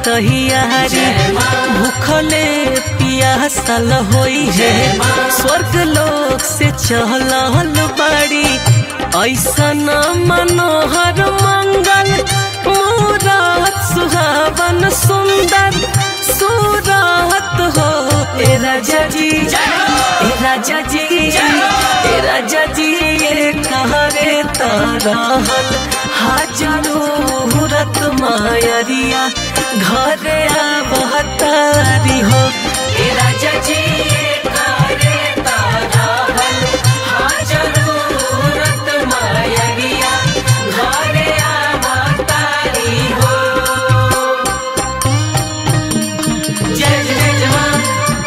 तहियारी भूखले पियासल होई है स्वर्ग लोक से चहल बाड़ी ऐसन मनोहर मंगल मूरत सुहावन सुंदर सूरत हो ए राजा जी ए राजा जी ए राजा जी ये कहरे तारहल हाजरो मुरत मायरिया घरे बहतारी हो ए राजा जी ये कहरे तारहल हाजरो मुरत मायरिया घरे बहतारी हो जय जय जवान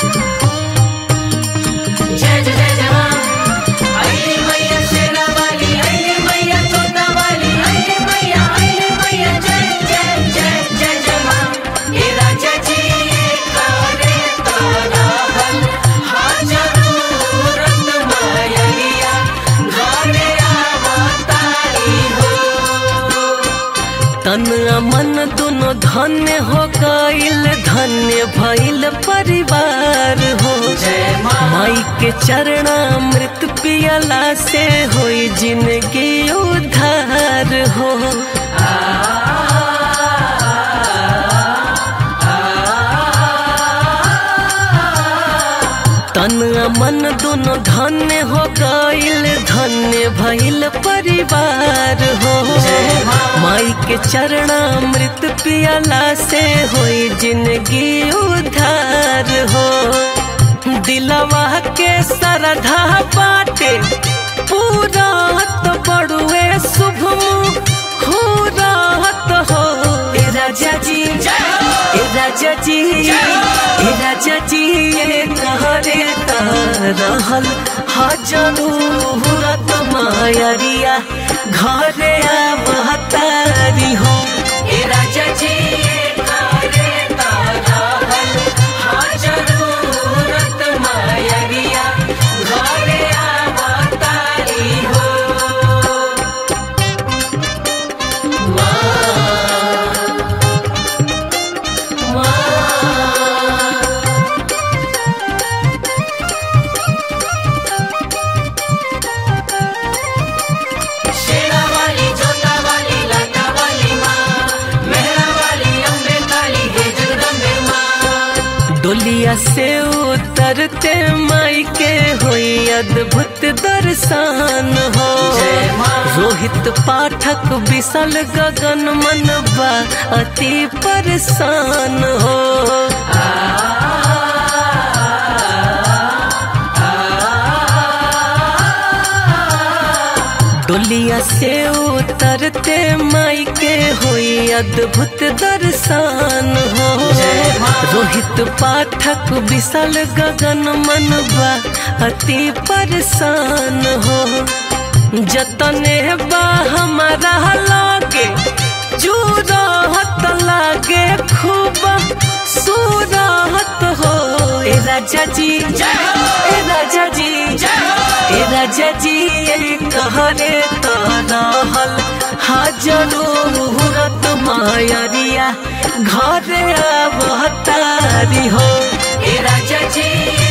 जय जय जवान अरे मैया शेरा वाली अरे मैया तोता वाली अरे मैया अरे मैया जय जय जय जय जवान हे राजा जी करे तारा हल हाजरू रत्न मायरिया घरे आवतारी हो तन मन दोनों धन्य हो गईल धन्य भइल परिवार हो माई के चरणामृत पियला से होई जिंदगी उद्धार हो तन मन दोनों धन्य हो गईल धन्य भइल परिवार हो माई के चरणामृत पियला से होई जिंदगी उधार हो दिलवा के सरधा बाटे पूरा तो बड़ुए शुभ हो राहत हो ए राजा जी ए राजा जी ए राजा जी ये कहरे रहल हजरू रत मायरिया घरे बहतारी हो ए राजा जी ये कहरे रहल हजरू रत मायरिया घरे बहतारी हो शेरा वाली जोता वाली लाटा वाली माँ मेहरा वाली अम्बे काली हे जगदम्बे माँ डोलिया से उतरते माई के हुई अद्भुत दर्शन हो रोहित पाठक विशल गगन मनबा अति परेशान हो डोलिया से उतरते माई के हुई अद्भुत दर्शन हो रोहित पाठक विशल गगन मनबा अति परेशान हो जतने बा हमारा लागे जूरहत लागे खूब सूरहत हो ए राजा जी ए राजा जी ए राजा जी ये कहरे तो रहल हाजरो मुहूर्त मायरिया घरे आवतारी हो ए राजा जी